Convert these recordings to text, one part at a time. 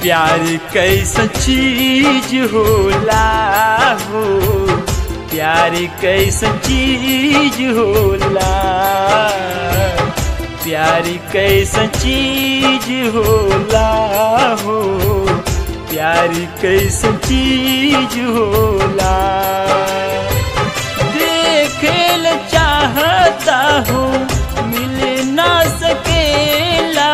प्यार कैसन चीज होला हो प्यार कैसन चीज होला प्यार कैसन चीज होला हो प्यार कैसन चीज होला देखेल चाहता हूँ मिल ना सकेला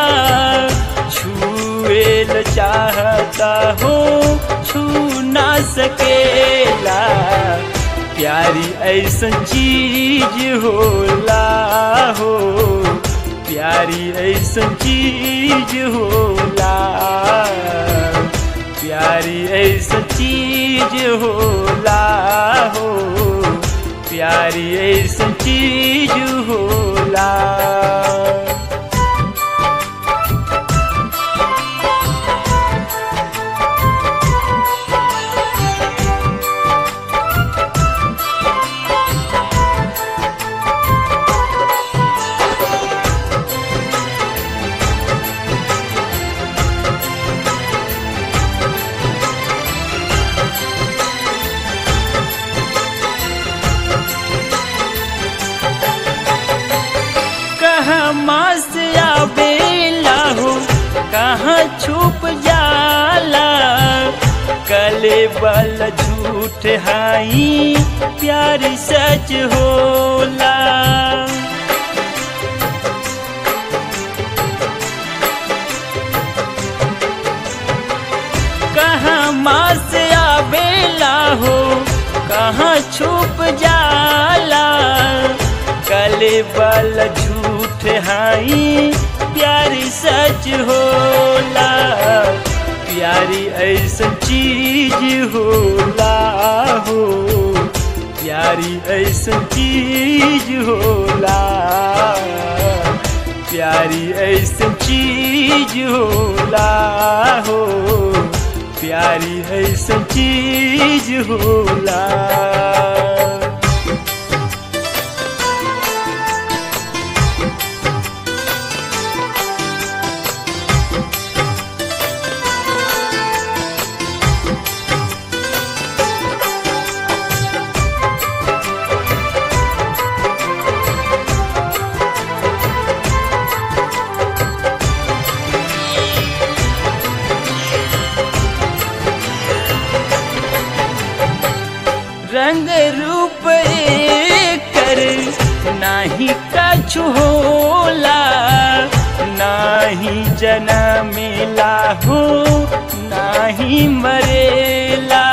छुएल चाहता हूँ छू ना सकेला प्यारी ऐसन चीज होला हो प्यारी ऐसन चीज होला प्यारी ऐसन चीज होला हो प्यारी ऐसन चीज होला कहाँ मास आवेला हो कहाँ छुप जाला कले बल झूठ हाई प्यार सच होला कहाँ मास आवेला हो कहाँ छुप जाला कले बल झूठ हाई प्यारी सच होला प्यारी ऐसन चीज होला हो प्यारी ऐसन चीज होला प्यारी ऐसन चीज होला हो प्यारी ऐसन चीज होला रंग रूप कर नाही कछु होला नाही जनमेला हो नाही मरेला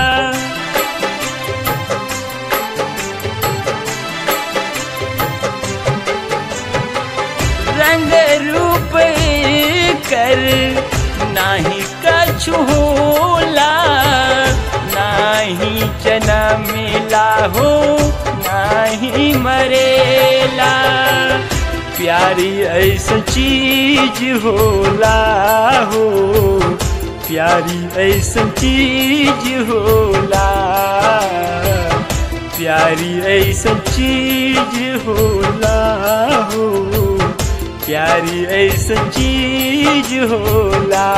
रंग रूप कर नाही कछु होला नाही जनमेला हो नाही मरेला प्यारी ऐसा चीज होला हो प्यारी ऐसा चीज होला प्यारी ऐसा चीज होला हो प्यारी ऐसा चीज होला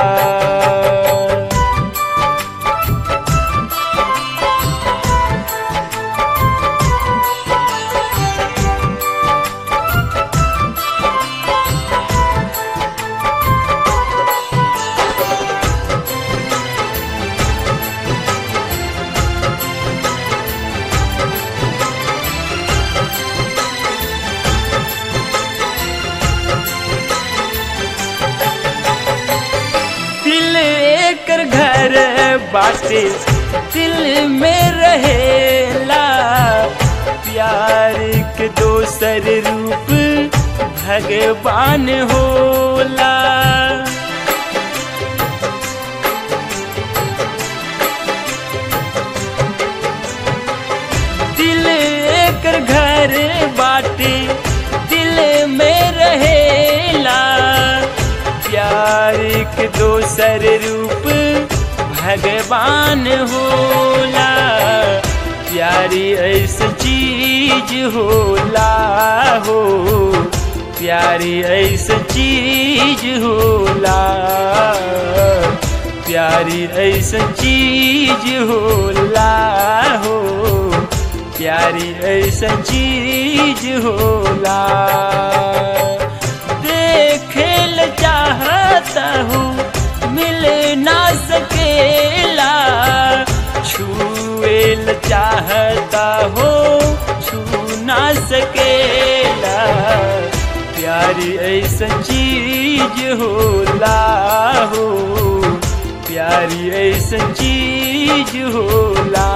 दिल एकर घर बाटे दिल में रहेला प्यार के दोसर रूप भगवान होला दिल एकर घर बाटे दिल में रहेला प्यार के दोसर रूप भगवान होला प्यारी ऐसा चीज होला हो प्यारी ऐसा चीज होला प्यारी ऐसन चीज होला हो प्यारी ऐसन चीज होला देखेल चाहता हूँ मिल ना सकेला छुएल चाहता हो छू ना सकेला प्यारी ऐसन चीज होला हो प्यारी ऐसन चीज होला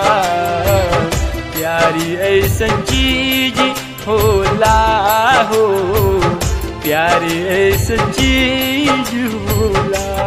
प्यारी ऐसन चीज होला हो प्यारी ऐसन चीज होला